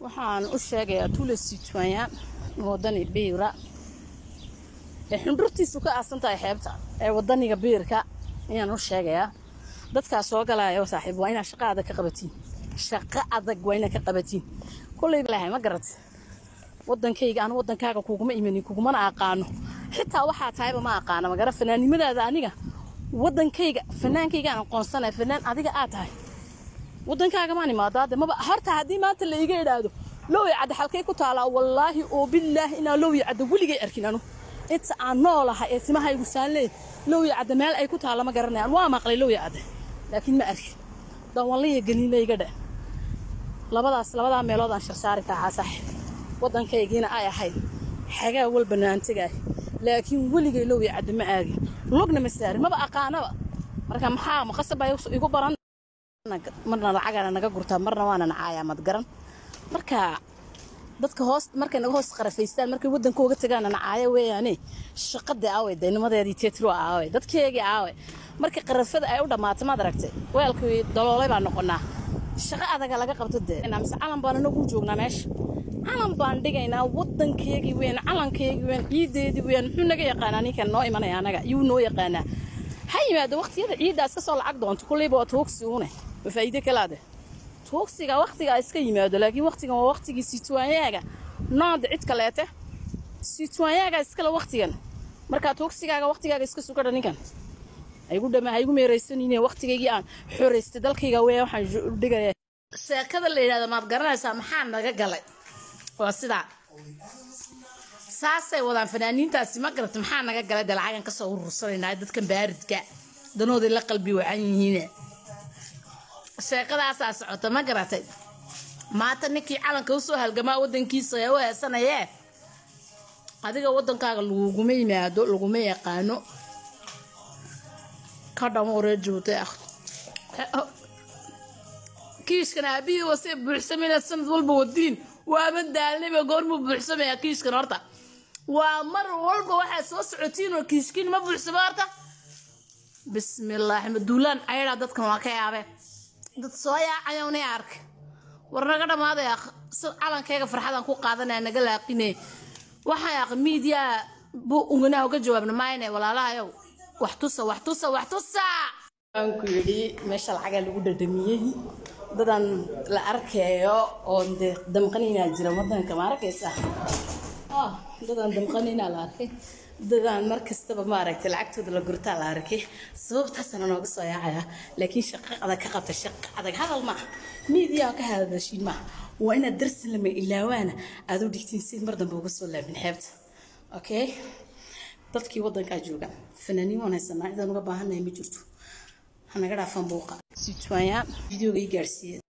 waxaan u sheegayaa tule sitwanya wadani biira ee xundhurtiisu ka aasan tahay xeebta ee wadaniga biirka ayaan u sheegayaa dadkaas soo galaya saaxiib waa inaad shaqo adag ka qabatiin shaqo adag waa inaad ka qabatiin kolley lahay ma garat wadankayga aan wadankaaga kuguma imanin kugumana aqaano xitaa waxaa tahayba ma aqaano magara fanaannimadaada aniga wadankayga fanaankayga aan aqoonsanaya fanaan adiga aad tahay wadankaaga maan imaadaade maba horta haddii maanta la iga idhaahdo lowya cadde xalkay ku taalaa wallaahi oo bilaahi inaa lowya cadde weligay arkin anu inta aan noolahay ee timahaygu saanlee lowya cadde meel ay ku taalla ma garanayaan waa maqlay lowya cadde laakiin ma arkin dawanlaya galiila iga dhe labadaas labadaa meelood aan sharsaari kahaa saaxiib wadankaygiina ay ahayd xagaa wal banaantegaay laakiin weligay lowya cadde ma aagin lugna ma saarin maba aqaanaba marka maxaa maqasabaa igu baran marna lacagana naga gurtaa marna waana nacaayaa mad garan marka dadka hoos markay naga hoos qarafaystaan markay waddanka uga tagaana nacaaya weeyaane shaqadii aaway daynimadeedii teetro aaway dadkeegii aaway markii qarafada ay u dhammaato maad aragtay weelkii daloolay baa noqonaa shaqo adaga laga qabto dee mise calan baan anagu joognaa meesha calan baan dhigaynaa waddankeegii weyn calankeegii weyn ciideedii weyn muxuu naga yaqaanaa ninkan noo imanaya anaga yuu noo yaqaanaa ha yimaado waqtiyada ciiddaas ka soo lacag doonto kulleyba waa tuugsi une ma faa'iide kalaade tuugsiga waqtigaa iska yimaado laakiin waqtigan waa waqtigii sitwaanyaaga noonda cid kaleete sitwaanyaaga iskale waqtigan markaa tuugsigaaga waqtigaaga iska sugada ninkan haygu dhama haygu meeraysanine waqtigaygii aan xoraystay dalkayga weya waxaan dhigaya sheekada la yidhahdo maad garanaysaa maxaa naga galay waa sidaa saasay wadaan fanaaniintaasi ma garata maxaa naga galay dee lacagan kasoo urursanaynaa dadkan baaridka danooday la qalbi wacan yihiin sheekadaasaa socota ma garatay maanta ninkii calanka usoo halgamaa wadankiisa ee u heesanayee adiga wadankaaga laguguma yimaado laguma yaqaano ka dhamo reer joogtay ah kiishkan aabihii wase buuxsameyna sanad walba wadiin waama daalnayba goormuu buuxsamaya kiishkan horta waa mar walba waxaad soo socotiin oo kiishkiin ma buuxsamo horta bismillaahi maduulaan ayadhaa dadkan waa ka yaabee dad soo yaacayowna arka war naga dhammaadaya calankayga farxadaan ku qaadanaya naga laaqine waxaa yaaq miidiyaa buu unganaha uga jawaabna maayne walaalahayow wax tusa wax tusa wax tusa aan ku yidhi meesha lacagaa lagu dhadhamiyey dadaan la arkayo oo dee damqanaynaa jira wadanka ma arkaysa dadaan damqanaynaa la arkay dadaan mar kastaba maaragtay lacagtooda la gurtaa la arkay sababtaasana nooga soo yaacaya laakiin shaqo adag ka qabta shaqo adag hadal maaha miidiyaa ka hadashiin maaha waa inaad darsi lama ilaawaana aad u dhigtiin si mar dambe uga soo laabin xeebta okay dadkii wadankaa jooga fanaaniin waan haysanaa cidaan uga baahannahay ma jirto hanaga dhaafan buuqa sitwaanya videoga ii gaarsiiye